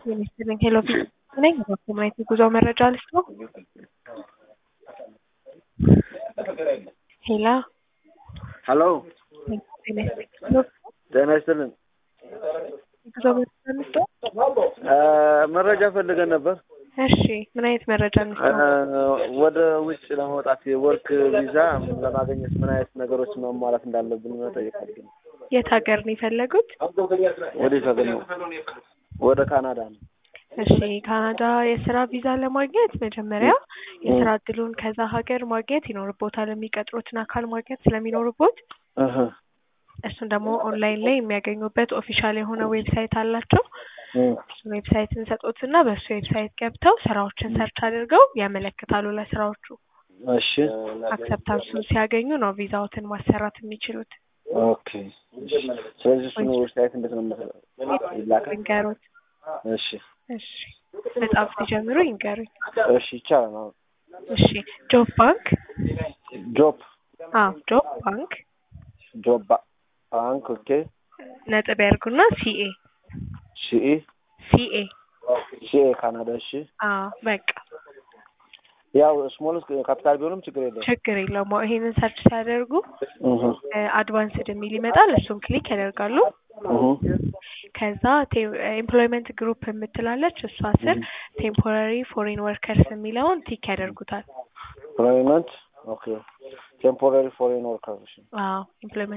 የሚስጥልኝ ሄሎ ፊት ነኝ። በኮሙናይት የጉዞ መረጃ ልስጥ ነው። ሄላ ሀሎ ጤና ይስጥልኝ። ጤና ይስጥልን። የጉዞ መረጃ ልስጥ ነው። መረጃ ፈልገን ነበር። እሺ ምን አይነት መረጃ ልስጥ ነው? ወደ ውጭ ለመውጣት የወርክ ቪዛ ለማግኘት ምን አይነት ነገሮች ማሟላት እንዳለብን መጠየቅ አለብን። የት ሀገር ነው የፈለጉት? ወዴት ሀገር ነው? ወደ ካናዳ ነው። እሺ ካናዳ የስራ ቪዛ ለማግኘት መጀመሪያ የስራ እድሉን ከዛ ሀገር ማግኘት ይኖርቦታል። የሚቀጥሩትን አካል ማግኘት ስለሚኖርቦት እህ እሱን ደግሞ ኦንላይን ላይ የሚያገኙበት ኦፊሻል የሆነ ዌብሳይት አላቸው። እሱን ዌብሳይት እንሰጦትና በእሱ ዌብሳይት ገብተው ስራዎችን ሰርች አድርገው ያመለክታሉ ለስራዎቹ። እሺ አክሰፕታንሱን ሲያገኙ ነው ቪዛዎትን ማሰራት የሚችሉት። ኦኬ። ስለዚህ እሱን ዌብሳይት እንዴት ነው የምሰራው? ይላካል? ይንገሩት። እሺ እሺ መጻፍ ሲጀምሩ ይንገሩኝ። እሺ ይቻላል። አሁን እሺ ጆብ ባንክ ጆብ አዎ ጆብ ባንክ ጆብ ባ- ባንክ ኦኬ ነጥብ ያርጉና ሲኤ ሲኢ ሲኤ ሲኤ ካናዳ እሺ አዎ በቃ ያው ስሞል ካፒታል ቢሆንም ችግር የለም። ችግር የለውም። አዎ፣ ይሄንን ሰርች ሲያደርጉ እህ አድቫንስድ የሚል ይመጣል። እሱን ክሊክ ያደርጋሉ። እህ ከዛ ኤምፕሎይመንት ግሩፕ የምትላለች እሷ ስር ቴምፖራሪ ፎሬን ወርከርስ የሚለውን ቲክ ያደርጉታል። ኤምፕሎይመንት ኦኬ ቴምፖራሪ ፎሬን ወርከርስ አዎ ኤምፕሎይመንት